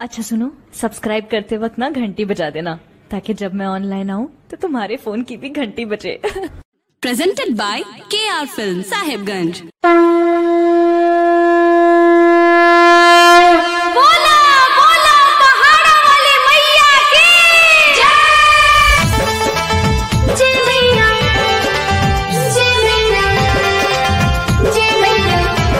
अच्छा सुनो सब्सक्राइब करते वक्त ना घंटी बजा देना ताकि जब मैं ऑनलाइन आऊँ तो तुम्हारे फोन की भी घंटी बजे presented by KR Film Sahibganj. बोला बोला पहाड़ा वाली मैया की जय जय मैया जय मैया जय मैया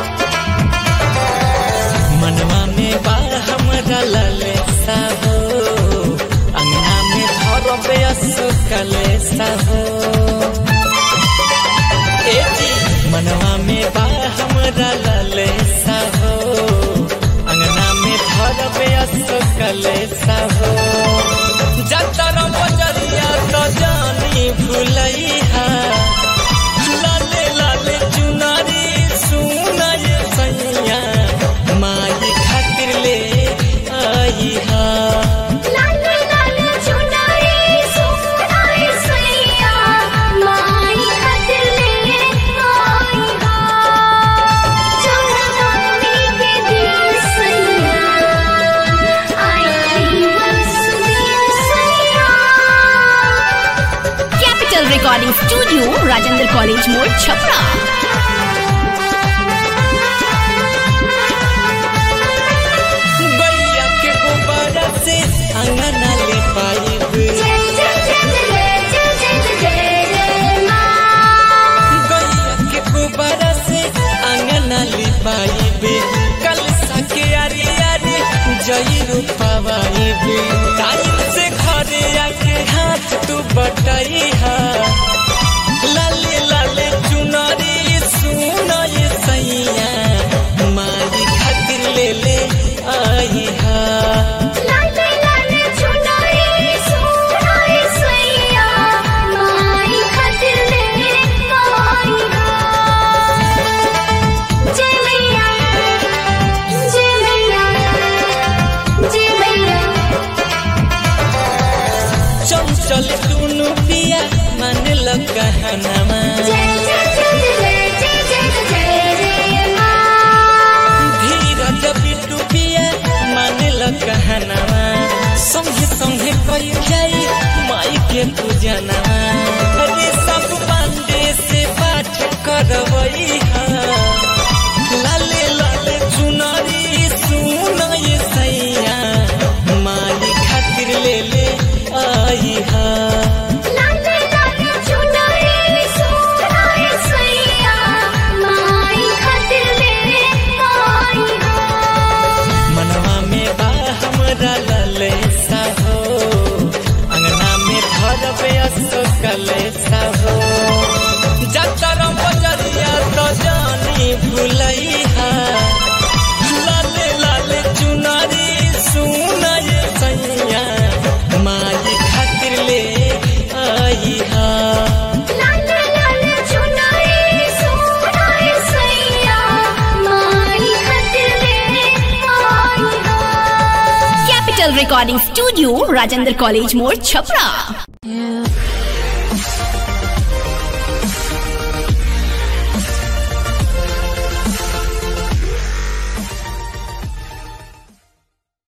मनवा में बा हमरा लले साहो अंगना में धरबे असुकले साहो ए जी मनवा में बा हमरा लले साहो अंगना में धरबे असुकले साहो जतर बजरिया तो जानी भुलैहा लाले लाले चुनारी सुनाय सैया माई खातिर ले आई हा लाले लाले चुनरी सुनाई सैया माई खातिर ले आई हा चढ़ानी के दिन सैया आई वसुदेव सैया Capital Recording Studio, Rajendra College Mode, Chhapra. गैया के गोबरा से अंगना ले पाइब जय जय जय जय जय जय जय जय माँ गैया के गोबरा से अंगना ले पाइब कल सके यारी यारी जई रूपावाइब टाइम से घरे आके हाथ तू बटाई हा लाले लाले चुनरी सुनाय सैया मारी खातिर ले ले आई हा लाले लाले चुनरी सुनाई सैया माई खातिर ले आई जय मैया जय मैया जय मैया चंचल दुनु पिया मन लगहनमा जय जय जय जय जय जय जय जय माँ धीरज बिटु पिया मन लगहनमा संगे संगे कई जाई माई के पूजनमा अरे सब पांडे से पाठ करवई हा लाले लाले चुनरी सुनाय सैया माई खातिर ले ले आई हा लाले लाले चुनरी सुनाई सैया माई खातिर ले आई मनवा में बा हमरा लले साहो अंगना में धरबे असकले साहो जतर बजरिया तो जानी भुलैहा लाले लाले चुनरी सुनाय सैया माई खातिर ले आई हा लाले लाले चुनरी सुनाई सैया माई खातिर ले आई Capital Recording Studio, Rajendra College Mode, Chhapra.